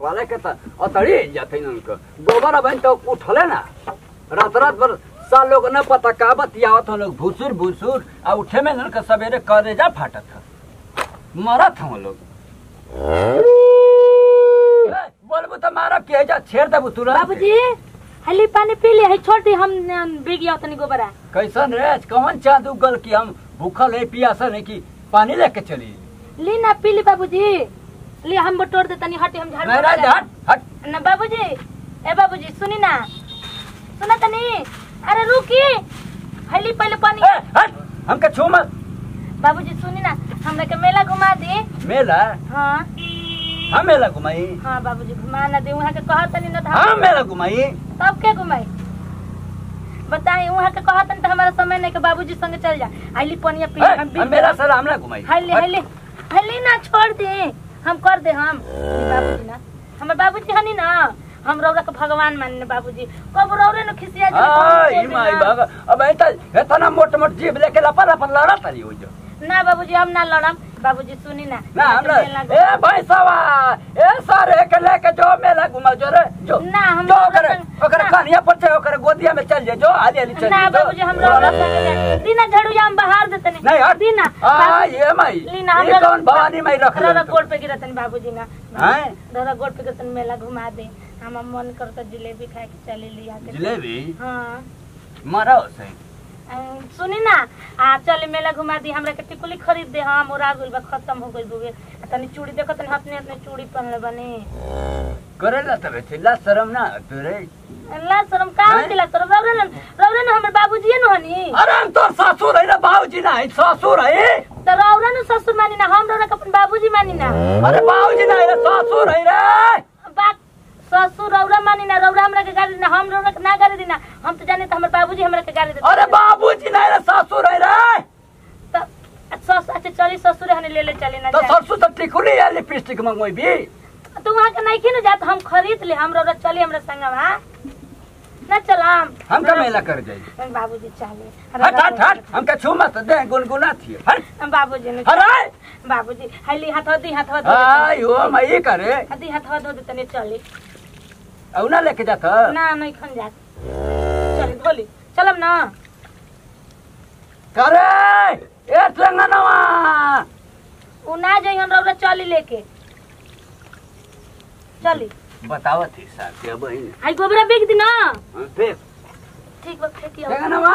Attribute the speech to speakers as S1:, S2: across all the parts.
S1: वाले के त अतड़ी जाते न उनको गोबर अब तो उठले ना रात रात भर साल लोग न पता का बतियावत हम लोग भूसुर भूसुर आ उठे में न के सवेरे करेजा फाटत था मरत हम लोग ए, बोलबू तो मारा के जा छेड़ देबू तुरंत
S2: बाबूजी हली पानी पी ले है छोड़ दी हम बिग गया तनी गोबरा
S1: कैसन रे कौन चाँद उगल कि हम भूखल है पियासल है कि पानी लेके चली
S2: ली ना पी ली बाबूजी ली हम बटोर दे तनी हटे हम झाड़ू
S1: नहीं
S2: लगा
S1: रे, हट हट
S2: ना बाबूजी ए बाबूजी सुनी ना सुना तनी अरे रुकी हली पहले पानी
S1: ए, हट हमके छू मत
S2: बाबूजी सुनी ना हमरा के मेला घुमा दी
S1: मेला
S2: हाँ
S1: हम मेला घुमाई
S2: हाँ बाबूजी घुमा ना दी वहाँ के कहा तनी ना था
S1: हम मेला घुमाई
S2: तब के घुमाई बताई वहाँ के कहा तनी तो हमारा समय नहीं के बाबूजी संगे चल जा आइली पनिया पी
S1: ए,
S2: हम
S1: हम मेला सर हमला घुमाई
S2: हल्ली
S1: हट।
S2: हल्ली हल्ली ना छोड़ दे हम कर दे हम ई बाबूजी ना हमर बाबूजी हनी ना हम रौरा के भगवान मानने बाबूजी कब रौरे न खिसिया जी
S1: हाँ, ई माई बाग अब ऐता इतना मोट मोट जीभ लेके लपा लपा लड़ा तारी हो जो
S2: ना बाबूजी हम ना लड़म बाबूजी सुनी ना
S1: ना हमरा
S2: मेला
S1: ए भैंसवा ए सारे के लेके जो मेला घुमा जो रे जो
S2: ना, हम
S1: जो
S2: लोग
S1: ओकरे
S2: संग-
S1: ओकरे
S2: ना।
S1: कन्या पर से ओकरे गोदिया में चल जे जो हाली हाली चल
S2: ना
S1: जे, जो।
S2: बाबूजी हम रौरा संगे जाए। दीना झाड़ू या हम बाहर देते
S1: नहीं हट
S2: दीना
S1: आ
S2: बाबूजी,
S1: ये माई
S2: लीना
S1: ये
S2: हमरा
S1: कौन भवानी माई रख ले
S2: रौरा गोड़ पे गिरतन बाबूजी ना
S1: हैं?
S2: रौरा गोड़ पे गिरतन मेला घुमा दे हम मन करता जिलेबी खाए के चले लिया के
S1: जिलेबी
S2: हाँ
S1: मरो से
S2: अं, सुनी ना आ चल मेला घुमा दी हमरा के टिकुली खरीद दे हम ओरा गइल बा खत्म हो गइल बुवे आ तनी चूड़ी देखो तनी हतने हतने चूड़ी पहनले बने
S1: करेला तबे चिल्ला शर्म ना तोरे
S2: अल्लाह शरम का
S1: हैं?
S2: होतिला शरम रौरे न रौरे न हमर बाबूजी न हनी
S1: अरे हम तोर ससुर है ना बाबूजी ना है ससुर है
S2: त रौरे न ससुर मानी ना हम रौरे के अपन बाबूजी मानी ना
S1: अरे बाबूजी ना है ससुर है रे
S2: बात ससुर रौरा मानी ना रौरा हमरा के गाली ना हम रौरा के ना गाली दी ना हम तो जाने त हमर बाबूजी हमरा के गाली दे
S1: अरे बाबूजी ना है ससुर है रे
S2: त सस अच्छा चली ससुर हने ले ले चली ना
S1: तो
S2: जा।
S1: ससुर तो टिकुली है लिपस्टिक मंगवाई भी
S2: तू वहाँ के नहीं खी ना जात हम खरीद ले हम रौरा चली हमरा संगवा ना चलम
S1: हम का मेला कर जाई
S2: बाबूजी चाहे
S1: हट हट हट हम का छू मत दे गुनगुना थी हट
S2: बाबूजी ने
S1: अरे
S2: बाबूजी हली हाथ दी हाथ धो
S1: आई हो मई करे
S2: दी हाथ धो दे तने चली
S1: औ ना लेके जात
S2: ना नहीं खन जात चली धोली चलम ना
S1: करे ए संगनवा
S2: उ ना जाई हम रौरा चली लेके चली
S1: बतावत थी साहब के बहन
S2: आई गोबरा बेच दी ना
S1: फिर
S2: ठीक बा फेंकी
S1: संगनवा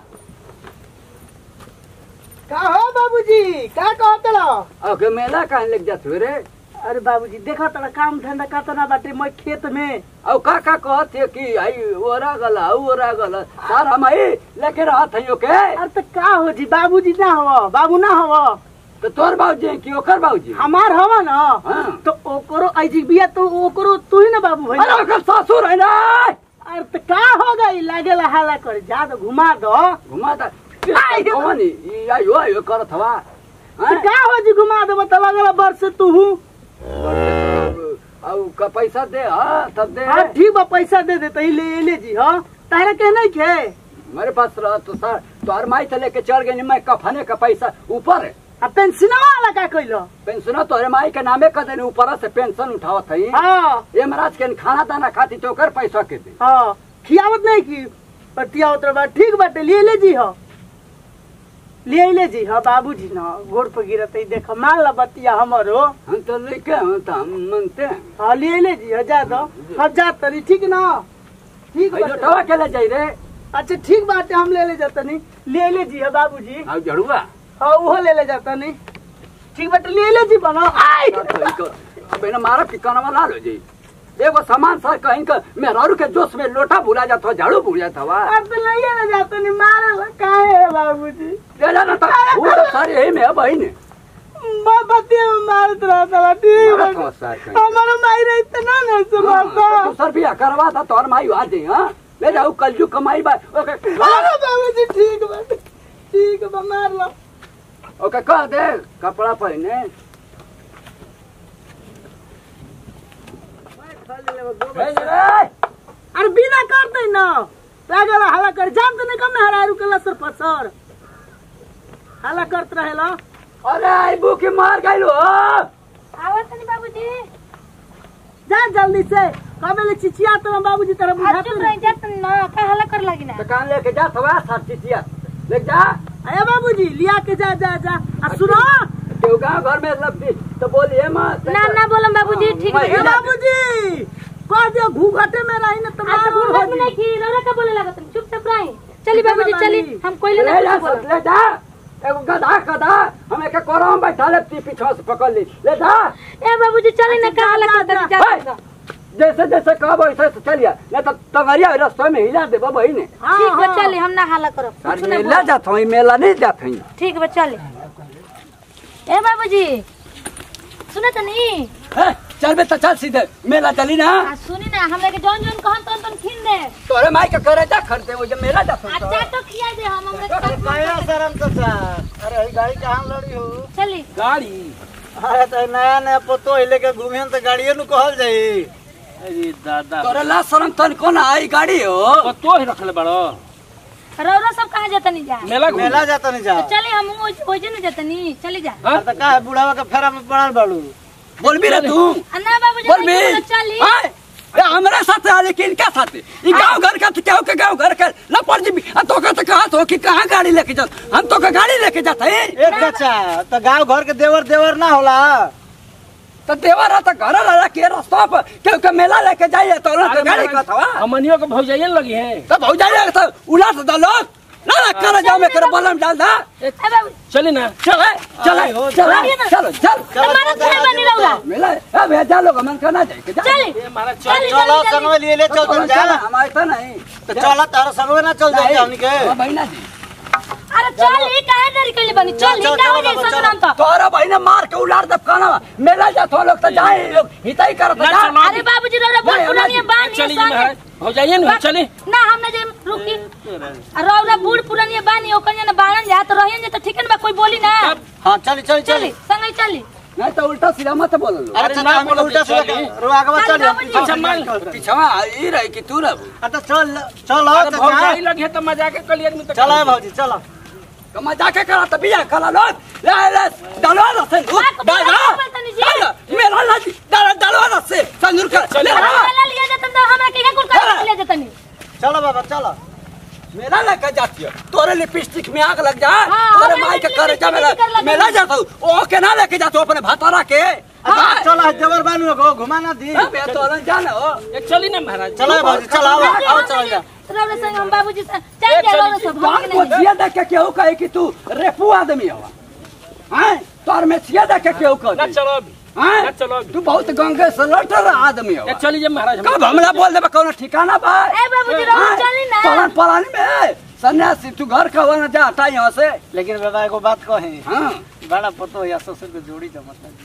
S3: का हो बाबूजी का कहत रहो
S1: ओके मेला कहाँ लेके जात हो रे
S3: अरे बाबूजी देखा तड़ा काम धंधा का तना बाटे मैं खेत में
S1: औ का का कहत है कि आई ओरा गला औ ओरा गला सारा मई लेके रहत है ओके
S3: अरे तो का हो जी बाबूजी ना हो बाबू ना हो
S1: तो तोर बाबूजी हैं कि ओकर बाबूजी
S3: हमार हवा ना
S1: हाँ।
S3: तो ओकरो ऐसी बिया तो ओकरो तू ही ना बाबू भाई
S1: अरे ओकर ससुर है ना
S3: अरे तो का हो गई लागेला हाला कर जा तो घुमा दो
S1: घुमा ता
S3: आई हो।
S1: कौन ई आयो आयो करत हवा
S3: तो का हो जी घुमा दो मतलब अगला वर्ष तू हूँ
S1: औ का पैसा दे हां तब दे
S3: हाँ ठीक बा पैसा दे दे तो ही ले ले जी हाँ तारा के नहीं खे
S1: मेरे पास रह तो सर तोर माई से लेके चल गई मैं कफने का पैसा ऊपर है
S3: आ पेंशनवा वाला का कइलो
S1: पेंशन तोरे माई के नामे कर देने ऊपर से पेंशन उठावत है
S3: हाँ
S1: ये महाराज के खाना दाना खाती तो ओकर पैसा के दे
S3: हाँ खियावत नहीं की पटिया उतर बा ठीक बाटे लिए ले जी हो लिए ले जी हो बाबूजी न गोड़ पर गिरत है देख मान ला बतिया हमरो
S1: हम तो लेके हम तो हम मांगते हैं
S3: हाँ लिए ले जी हो जा दो हाँ जा तनी ठीक ना ठीक
S1: भाई
S3: बाटे
S1: लोटवा के ले जाई रे
S3: अच्छा ठीक बाटे हम ले ले जातनी ले ले जी हो बाबूजी
S1: अब जड़ुआ
S3: हाँ वो ले ले जातनी ठीक बाटे ले ले जी बनो आई
S1: अब इन्हें मारा पिकाना वाला लो जी एगो सामान सर कहीं का मेहरारू के जोश में लोटा भूला जाता हो झाड़ू भूल जाता हुआ
S3: अब तो ले ले जातनी मारे ला काहे है बाबूजी
S1: ले जाना था वो तो सारे यही में है बहन
S3: मैं बतिया में मारत रहता बा ठीक
S1: मारत
S3: बाटे
S1: हो सर कहीं।
S3: हमारा माई रही इतना ना सुनाता
S1: तू सर भी करवा था तोर माई आ जाई हां ले जाओ कलजू कमाई बा ओके
S3: अरे बाबूजी ठीक बा ठीक बा मार लो
S1: ओके कह दे कपड़ा पहने भेज रे
S3: अरे बिना करते न लागल हला कर जान तो नहीं कम हरारू के लसर पसर हला करत रहेला
S1: अरे आई बुकी मार गइलो
S2: आवत नहीं बाबूजी
S3: जा जल्दी से कबे ले चिचिया तो बाबूजी तेरा
S2: आ
S3: बुझाते
S2: चुप
S3: नहीं
S2: रह जा तुम ना का हल्ला कर लगी ना
S1: तो कान लेके जा थवा साथ चिचिया ले जा
S3: अरे बाबूजी लिया के जा जा जा आ सुनो
S1: केहू गाँव घर में लपटी तो बोलिए मत
S2: ना ना बोलम बाबूजी ठीक
S1: मैं
S2: है
S3: ए बाबूजी कह दे घूघटे में रही ना तो
S2: अच्छा
S3: मार
S2: घूर
S3: हो
S2: में नहीं की रौरा का बोले लगा तुम चुपचाप रही चली बाबूजी चली हम कोई
S1: ले जा
S2: ना
S1: सब, ले जा एगो गधा गधा हम एक कोरम बैठा ले ती पीछे से पकड़ ली ले जा
S2: ए बाबूजी चली ना का हल्ला कर
S3: जा,
S2: जा
S1: जा। जैसे जैसे कहबो वैसे वैसे चलिए नहीं तो तगरिया रास्ते में हिला दे बाबा ही ने
S2: ठीक बा चली हम ना हल्ला करब कुछ
S1: अरे
S2: ना
S1: मेला
S2: बोलब।
S1: जात हई मेला नहीं जात हई
S2: ठीक बा चली ए बाबूजी सुने तो नहीं
S1: चल बे तो चल सीधे मेला चली ना
S2: आ सुनी ना हमरा के जौन जौन कहन तौन तौन खिन दे
S1: तोरे माई के करे जा खरीदे वो जब मेला जात हई
S2: अच्छा तो खिया दे हम हमरा के साथ
S4: कहिया शरम चाचा अरे ई गाड़ी कहाँ लड़ी हो
S2: चली
S1: गाड़ी
S4: अरे तो नया नया पतो हिले के घूमे तो गाड़िए नु कहल जाई अरे दादा
S1: तोरे ला शरम तन कोन आई गाड़ी हो
S5: तो ही रखले बड़ो
S2: रौरा सब कहाँ जाता नहीं जा
S5: मेला घूमे
S4: मेला जाता नहीं जा
S2: चली हम ओजे न जाता नहीं चली जा
S5: हाँ?
S4: तो का है बुढ़ावा के फेरा में पड़ल बाड़ू
S1: बोल भी रे तू
S2: आ ना बाबूजी
S1: बोल भी
S2: नहीं बोलो, चली
S1: हाय ए हमरा साथ आ लेकिन क्या साथ ई गांव घर का तो क्या के गांव घर का लपड़ जी आ तो का तो कहा तो कि कहां गाड़ी लेके जा हम तो का गाड़ी लेके जाते हैं
S4: एक चाचा तो गांव घर के देवर देवर ना होला
S1: तो देवर तो घर वाला के रास्ता पर क्यों के मेला लेके जाइए तो ना तो गाड़ी का था
S5: हमनियों के भौजाइए न लगी है
S1: तो भौ जाइए तो उलाट दो लोग ना ना कर जाओ मैं कर बलम डाल दा
S2: ए बाबू
S5: चली ना
S1: चल चल
S4: आई हो,
S1: चल चलो चल
S2: हमारा घर बनी रौरा
S1: मेला ए भैया जा लोग मन करना जाए के जा
S2: चली
S5: ये हमारा
S2: चल,
S5: चल
S4: चलो संगवे लिए ले चल चल जा
S1: हमारे तो नहीं
S4: तो चला तारा संगवे ना चल जाए हमनी के
S1: हाँ, बहिना जी
S2: अरे चली काहे देरी कइले बनी चली
S4: चल,
S2: का हो
S4: चल,
S2: जाई
S4: चल,
S2: सजनाम तो
S1: तोरा बहिना मार के उलार दब खाना मेला जा तो लोग तो जाए लोग हिताई करत
S5: ना,
S1: जा
S5: चलो।
S2: अरे बाबूजी रौरा बहुत
S1: नहीं,
S2: पुरानी
S1: नहीं,
S2: बानी
S5: चली जी महाराज भौजाइए न चली
S2: ना हम ना जे रुकी आ रौरा बूढ़ पुरानी बानी ओकर जना बाणन जा तो रहियन जे तो ठीक बा कोई बोली ना
S4: हां चली चली
S2: चली
S4: चली
S2: संगे चली
S1: नहीं तो उल्टा सीधा मत बोल लो
S4: अरे
S5: अरे
S4: चाचा
S5: ना
S4: हम
S5: बोलो,
S4: उल्टा
S5: चली।
S4: सीधा रो आगे बढ़
S2: चल,
S4: चल
S2: बाबूजी।
S5: अच्छा मान
S1: पीछवा ई रही कि तू रह
S4: अच्छा चल चल
S5: अरे
S4: चाचा
S5: भौजाई लगी है तो मजाक के कलियन में तो
S4: चला है भौजी चला
S1: कमा जाके करा त बिया करा लो ले ले डालवा ना से
S2: बात
S1: डाल
S2: बोला, बात नहीं जी।
S1: मेरा ना डाल डालवा ना से संदूर कर ले
S2: अरे
S1: आ।
S2: वाला लिया जतन तो हमरा के कुल कर लिया जतन
S4: चलो बाबा चलो
S1: मेरा लेके जाती है तोरे लिपस्टिक में आग लग जा
S2: हाँ,
S1: तोरे
S2: हमें
S1: माई के
S2: लिपस्टिक
S1: करे जा मेला
S2: कर लगे।
S1: मेला जाता हूँ ओ के ना लेके जाता हूँ अपने भातारा के
S4: अच्छा चलो है देवर बानू को घुमा ना दी
S1: हाँ, मैं तो ना जाने हो
S5: ये चली ना महाराज
S4: चलो है भौजी चलो आओ आओ चलो जा
S2: रौरा संग हम बाबूजी से चल जा रौरा सब हम
S1: बात को
S2: नहीं
S1: जिया देख के केहू कहे कि तू रेपू आदमी हो हैं तोर में सिया देख के केहू
S5: ना
S1: कहे
S5: चलो अभी
S1: हैं
S5: ना चलो अभी
S1: तू बहुत गंगे से लटर आदमी हो
S5: ये चली जा महाराज
S1: कब हमला बोल देबे कोनो ठिकाना बा
S2: ए बाबूजी रौरा चली ना
S1: पलान पलानी में सन्यासी तू घर का होना जा हटा यहाँ से
S4: लेकिन बाबा एगो बात कहे
S1: हाँ
S4: बड़ा पतो या ससुर के जोड़ी जमत लगी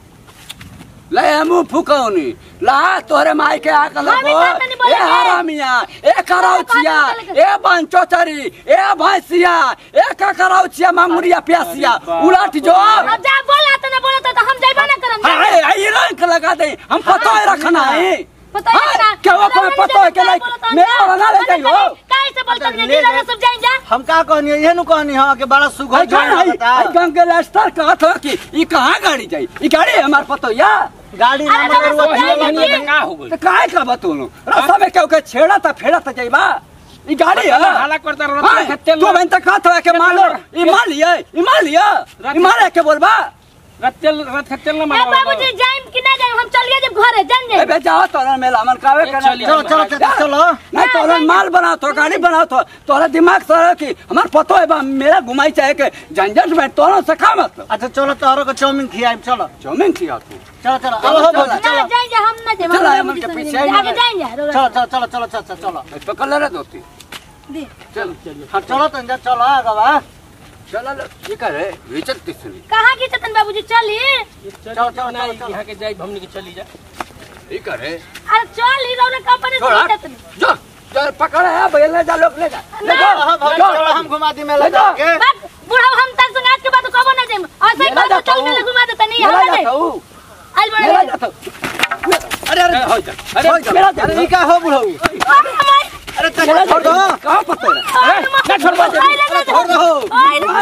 S1: ले मुंह फुकौनी ला तोरे माई के आके लगो
S2: बात नहीं बोले
S1: ए
S2: रे।
S1: हरामिया ए करौचिया
S2: बात नहीं बोले
S1: ए बंचोचरी ए भैंसिया ए ककरौचिया मांगुरिया प्यासिया उलट जो
S2: अब जा बोला तो ना बोला तो हम जाइबा ना करम
S1: हाय आई रंग लगा दे हम पतो है रखना है
S2: पता है
S1: हाँ,
S2: ना
S1: क्या वो कोई पतो है कि नहीं मेरा वाला ले जाइयो
S2: काहे से बोलत नहीं
S4: ले
S2: डीलर
S4: ले।
S2: सब जाइन जा
S4: हम का कहनी है ये नु कहनी हां कि बड़ा सुघर
S1: आई
S4: जोड़ी
S1: आई
S4: लगता
S1: आई गंगे लेस्टर कहत हो कि ई कहां गाड़ी जाई ई गाड़ी है हमार पतो या
S4: गाड़ी ना
S2: अरे
S4: मगर
S2: बाबा,
S4: वो
S2: जाइए,
S5: वही
S2: जाइए।
S5: तो का हो गई
S1: तो काहे का बतूनु रास्ता में केहू के छेड़ा त फेड़ा त जाइबा ई गाड़ी है
S5: हाला करता रहो
S1: हाँ,
S5: खत्ते
S1: तू बहन तक कहत हो कि मान लो ई मान लिया ई मान लिया ई मारे के बोलबा
S5: रत्तेल रथ खत्तेल ना
S2: ए
S5: मारो
S2: बाबूजी जाइम कि ना जाइम हम चलिए जब घरे जान
S1: ए
S2: जाइम
S1: बे जाओ तोरा मेला मन कावे
S5: ए,
S1: करना
S5: चलिए।
S4: चलो चलो चाचा चलो
S1: नहीं तोरा माल बनाओ तो गाड़ी बनाओ तो तोरा दिमाग से कि हमार पतो है बा मेरा घुमाई चाहे के झंझट में तोरा से का मतलब
S4: अच्छा चलो तारो को चाउमीन खियाई चलो
S1: चौमिन खिया तू
S4: चलो चलो अब हो भौजी
S2: ना
S4: चलो
S2: जाइन जा हम ना जाइम
S1: चलो,
S2: हम
S1: हम
S2: बाबूजी
S1: उनके
S2: से
S1: पीछे
S2: नहीं
S1: ही
S2: आगे
S1: ना
S2: जाइन जा रौरा
S4: चलो चलो चलो चलो चाचा चलो
S1: पकड़ ले रे दोस्ती
S2: दी
S1: चल
S4: हाँ चलो तो जा चलो आगे बा
S1: चल ले ये करे विचल तिसनी
S2: कहाँ की चतन बाबूजी चली
S4: चलो, चलो,
S5: ना,
S4: चलो, चलो।
S5: यहाँ के जाई हमने के चली जा
S1: ये करे
S2: अरे चल ही रौरा कंपनी
S1: छोड़ा
S2: से चतन
S1: जो चल पकड़ है भैया ले जा लोग ले जा ले
S2: ना,
S1: जा
S4: हाँ भौजी
S1: जो।
S4: चलो हम घुमा दी मेला
S1: ले जाओ।
S4: जाके
S2: बात बुढ़ा हम तक संग आज के बाद कबो ना जाइम ऐसे ही
S1: मेला
S2: कर
S1: जाता
S2: चल
S1: हूँ।
S2: मेले घुमा देता नहीं
S1: मेला
S2: हम
S1: जाता
S2: नहीं
S1: हूँ
S2: आज बड़े
S1: मेला जाता हूँ
S4: अरे अरे
S5: हो जा अरे
S1: हो जा, मेला जाता
S4: अरे
S1: हूँ।
S4: ई का हो बुढ़ऊ अरे
S1: मेला
S4: चाचा छोड़
S1: जाता
S4: दो
S1: हूँ। कहाँ पता है
S5: अरे ना छोड़ बा
S4: छोड़ दो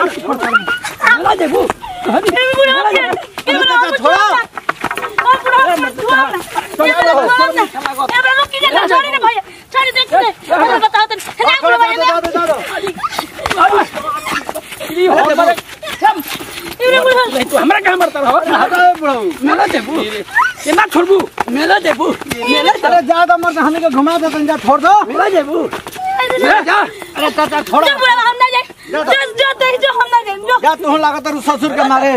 S1: मेला देखू मेला जा
S4: चाचा छोड़ो
S2: छोड़ा एबरा रुकी जा छोड़ी ना भैया छोड़ी देख ले हमरा बताओ तनी ना बोलो भैया
S5: ई हो गए बारे
S2: इबरा बोलो
S5: तू हमरा कहां मरता रहो मेला देबू के ना छोड़बू
S1: मेला देबू मेला
S4: अरे ज्यादा मत हमें के घुमा दे तंजा छोड़ दो
S1: मेला देबू
S5: मेला जा
S4: अरे चाचा छोड़
S2: जो बुढ़ा हम ना जाए जो जो ते जो हम ना जाए जो
S4: जा तू लागत रु ससुर के मारे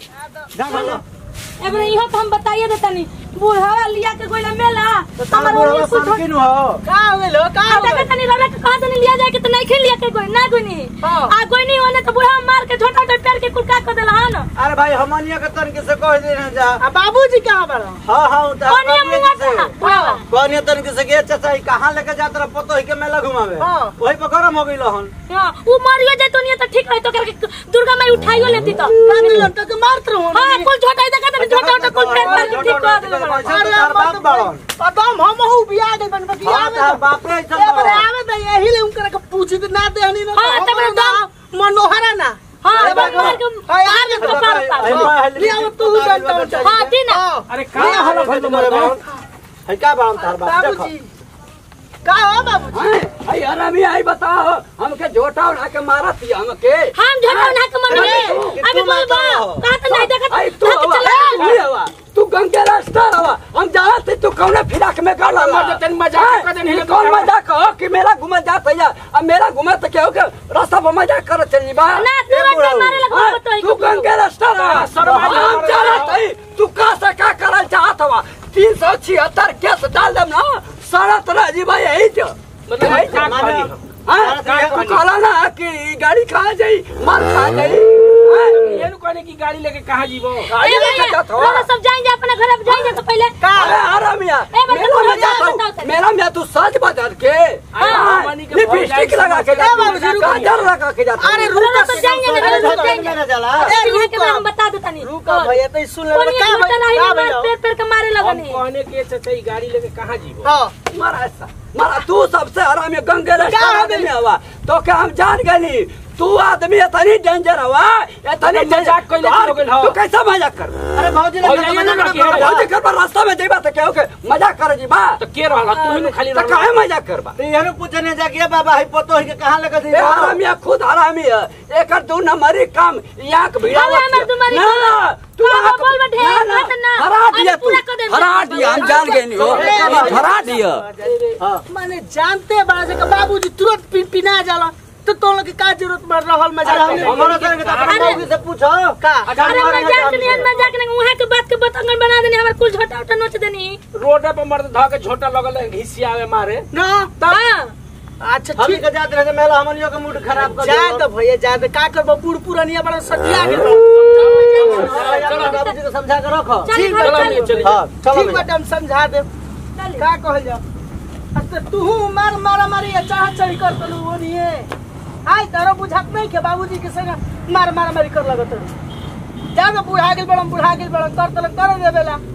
S4: जा जा
S2: एबरा इहो तो हम बताइए देतनी बुढ़ावा लिया के गोइला मेला
S4: तो तारा
S2: हमर
S4: बुढ़वा
S2: ओनी कुछ
S4: सन किनु हो
S3: का हो गेलो का हो
S2: देखा
S3: गेलो
S2: तनी रौला के कहां से लिया जाए के तो नहीं खेल लिया के कोई ना कोई नहीं
S3: हाँ।
S2: आ कोई नहीं होने तो बुढ़ा मार के छोटा छोटा पैर के कुलका कर देला हन
S4: अरे भाई हमनिया के तन के से कह दे ना जा
S3: आ बाबूजी कहाँ बड़ा
S4: हां हां उता
S2: कोनी मुंगा था बुढ़ावा
S4: कोनी तन के से गे चाचा ई कहां लेके जात रह पतो ही के मेला घुमावे
S3: हाँ।
S4: वही पर गरम हो गइल हन
S2: हां वो मरियो जाए तो नहीं तो ठीक रहे तो करके दुर्गा माई उठाइयो लेती तो
S3: रानी लंटा के मारत रहो
S2: हां कुल छोटा देखा तनी छोटा छोटा कुल पैर पर ठीक कर देला
S3: अरे
S4: तार बाप बाड़न
S3: पदम हम हूँ बिया गई बन बिया
S4: हां
S3: में
S4: तार बाप रे
S3: ए बरे आवे त यही ले उनकर के पूछी त ना देहनी ना
S2: हाँ, तब दम-
S3: मनोहरा ना
S2: हां
S3: अरे
S2: बन मार के
S3: हाय,
S2: मार के कपार पर
S3: ले अब तू जानता
S2: हां ठीक ना
S5: अरे कहां हला
S4: भाई तुम्हारे बाप है का बाड़न तार बाप देखो
S3: बाबूजी का हो बाबूजी
S1: आई आरामी आई बताओ हमके झोटा उठा के मारत ही हमके
S2: हम झगड़ा ना के मन
S4: अरे,
S2: में
S4: तू
S2: अभी बोल
S4: मारता
S2: बा
S4: हो।
S2: कहां तो नहीं देखा
S1: आई तू
S2: हाथ
S1: हवा
S2: चला
S1: तू हवा तू गंगे रास्ता हवा हम जानत हई तू कौने फिराक में कर ला
S5: मर जतन मजाक कर देनी है
S1: कौन मजाक हो कि मेरा घुमा जात है अब मेरा घुमा तो क्या हो के रास्ता पर मजाक कर चली बा
S2: ना तू रट मारे लगा
S1: हाँ,
S2: तो
S1: तू गंगे रास्ता रहा
S5: शर्मा जा,
S1: हम जानत हई तू का से का करल चाहत हवा तीन सौ छिहत्तर केस डाल देम ना सड़त रह जी भाई यही जो
S5: मतलब
S1: यही
S5: का
S1: जो।
S5: कहली
S1: हाँ,
S4: का
S1: तू
S5: कहली?
S1: कहला ना कि गाड़ी खा जाई मार खा जाई हाँ,
S5: ये नु कहने की गाड़ी लेके कहां जीवो
S1: गाड़ी
S2: ए
S1: लेके
S2: भैया
S1: जात हो
S2: लोग सब जाएंगे अपने घर अब जाएंगे तो पहले
S1: अरे आराम मिया
S2: ए, बच्चा,
S1: मेरा
S2: तू
S1: में
S2: जा,
S1: जाता
S2: बताओ
S1: हूँ
S2: तनी।
S1: मेरा में तू सच बदल के
S5: हाँ, मनी के भौजाई
S1: लिपस्टिक
S5: से
S1: लगा के
S5: मत
S1: जाती
S3: बाबू,
S1: हूँ,
S3: रुको।
S1: काजल लगा के जाती
S3: अरे
S1: हूँ।
S2: लोग सब जाएंगे ना
S4: अरे
S2: लोग सब
S4: धोखा
S2: जाएंगे
S4: में ना जाला
S3: ए,
S2: यहाँ के
S3: रुको।
S2: मैं हम बता देता नहीं
S3: रुको भैया तो सुन ले
S2: कोनी
S3: का
S2: एक
S3: भैया
S2: नहीं
S3: का
S2: मार
S3: भैया
S2: पेड़ पेड़ के मारे
S5: हम
S2: लगनी
S5: कहने के चाचा ई गाड़ी लेके कहां जीवो
S3: हां
S1: मारा ऐसा मारा तू सबसे आराम है गंगे
S3: क्या
S1: रास्ता
S3: हो
S1: आदमी हवा तो क्या हम जान गए तू आदमी इतनी डेंजर हवा इतनी
S5: अरे मजाक कइले
S1: डेंजर
S5: हो गइल हो।
S1: तू कैसा मजाक कर
S4: अरे भौजी ने
S5: भौजाई ने ना किया।
S1: भौजी कर पर रास्ता में जेबा तो क्या हो के मजाक कर जी बा
S5: तो के रहला तू ही नु खाली
S1: तो
S5: रहला
S1: काहे मजाक करबा
S4: तो यहनु पूछने जा के बाबा है पतो है के कहां लेके
S1: ए
S4: दी
S1: हरामी है, खुद हरामी है एकर दू नंबरी काम यहाँ के भिड़ा
S2: हमें हमर तुम्हारी
S1: ना ना तू
S2: हाँ,
S1: आके-
S2: बोल बैठे,
S1: ना, ना,
S2: बात ना।
S1: हरा
S2: अरे
S1: दिया तू
S2: पूरा कर दे,
S1: हरा दिया हम जान गए नहीं हो
S3: ए,
S1: हरा दिया
S3: माने जानते बड़ा से बाबूजी तुरंत पी पिना जाला तो तो लोग के का जरूरत पड़ रहल मजा
S4: हमारा सर के अपने
S2: अरे-
S4: मौगी से पूछो
S3: का
S2: अरे मजाक नहीं मजाक नहीं वहाँ के बात के बतंगन बना देनी हमारे कुल छोटा छोटा नोच देनी
S5: रोड पर मर्द धा के झोटा लगल है, घिसियावे मारे
S3: ना
S2: हाँ
S3: अच्छा
S4: हम
S3: ठीक
S4: के जाते रहे मेला हमनियो के मूड खराब कर
S3: जा तो भैया जा तो का करबो बूढ़ पुरानिया बड़ा सटिया गेल
S4: चलो बाबूजी को समझा के रखो
S2: चल
S3: ठीक
S2: घर
S3: बा,
S2: चल
S5: चलिए
S4: हां चलो
S3: ठीक बाटे हम समझा दे
S2: चल
S3: का कहल जा अच्छा तू मार मारा मारी या चाह चढ़ी कर तलू ओनिए आय तारो बुझात नहीं के बाबूजी के संग मार मारा मारी कर लगत जा तो बुढ़ा गेल बड़म बुढ़ा गेल बड़म कर तल कर देबेला